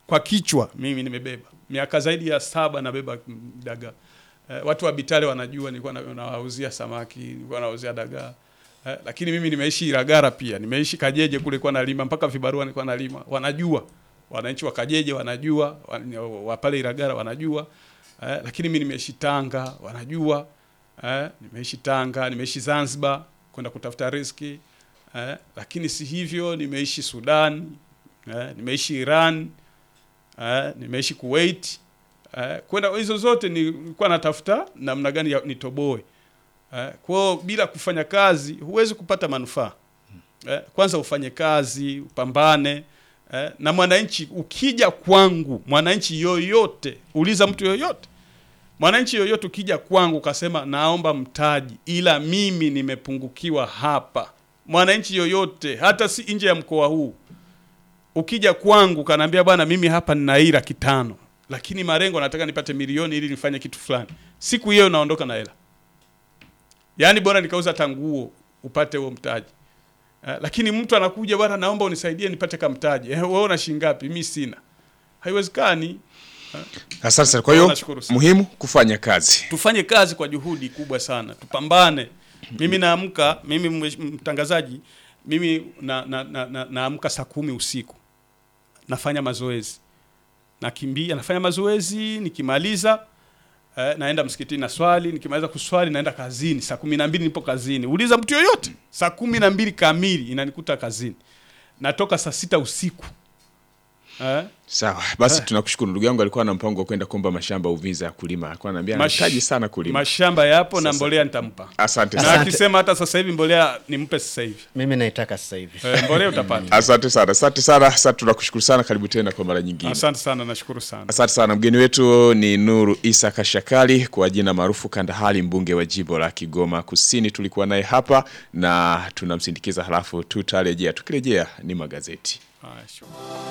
kwa kichwa mimi nimebeba miaka zaidi ya saba nabeba mm, dagaa. Eh, watu wa Bitale wanajua nilikuwa na- nawauzia samaki, nilikuwa nawauzia dagaa. Eh, lakini mimi nimeishi Ilagara pia, nimeishi Kajeje kule kwa nalima mpaka vibarua nilikuwa nalima. Wanajua. Wananchi wa Kajeje wanajua, wa- wa pale Ilagara wanajua. Eh, lakini mimi nimeishi Tanga, wanajua. Eh, nimeishi Tanga, nimeishi Zanzibar kwenda kutafuta riziki. Eh, lakini si hivyo nimeishi Sudan, eh, nimeishi Iran, eh, nimeishi Kuwait. Eh, kwenda hizo zote nilikuwa natafuta namna gani ya nitoboe. Eh, kwa hiyo bila kufanya kazi huwezi kupata manufaa. Eh, kwanza ufanye kazi, upambane. Eh, na mwananchi ukija kwangu, mwananchi yoyote, uliza mtu yoyote. Mwananchi yoyote ukija kwangu ukasema naomba mtaji ila mimi nimepungukiwa hapa. Mwananchi yoyote hata si nje ya mkoa huu. Ukija kwangu kanaambia bwana mimi hapa nina hii laki tano lakini malengo nataka nipate milioni ili nifanye kitu fulani. Siku hiyo naondoka na hela. Yaani bora nikauza tanguo upate huo mtaji. Uh, lakini mtu anakuja bwana, naomba unisaidie nipate kamtaji. Eh, wewe una shilingi ngapi? Mimi sina. Haiwezekani. Asante sana. Kwa hiyo Nashukuru sana. muhimu kufanya kazi. Tufanye kazi kwa juhudi kubwa sana, tupambane. Mimi naamka, mimi mwesh- mtangazaji, mimi na, na, na, na, naamka saa kumi usiku, nafanya mazoezi, nakimbia, nafanya mazoezi, nikimaliza eh, naenda msikitini na swali, nikimaliza kuswali naenda kazini. Saa kumi na mbili nipo kazini. Uliza mtu yoyote, saa kumi na mbili kamili inanikuta kazini. Natoka saa sita usiku eh, Sawa, basi tunakushukuru. Ndugu yangu alikuwa na mpango wa kwenda kuomba mashamba Uvinza ya kulima, alikuwa ananiambia Mash- anahitaji sana kulima. mashamba yapo na Sasa- mbolea nitampa, Asante na sana. akisema hata sasa hivi mbolea nimpe sasa hivi Mimi naitaka sasa hivi. Eh, mbolea utapata. Asante sana, asante sana. Sasa tunakushukuru sana, karibu tena kwa mara nyingine. Asante sana, nashukuru sana. Asante sana. Mgeni wetu ni Nuru Isa Kashakali kwa jina maarufu Kandahali, mbunge wa jimbo la Kigoma Kusini. Tulikuwa naye hapa na tunamsindikiza, halafu tutarejea. Tukirejea ni magazeti. Haya, shukrani.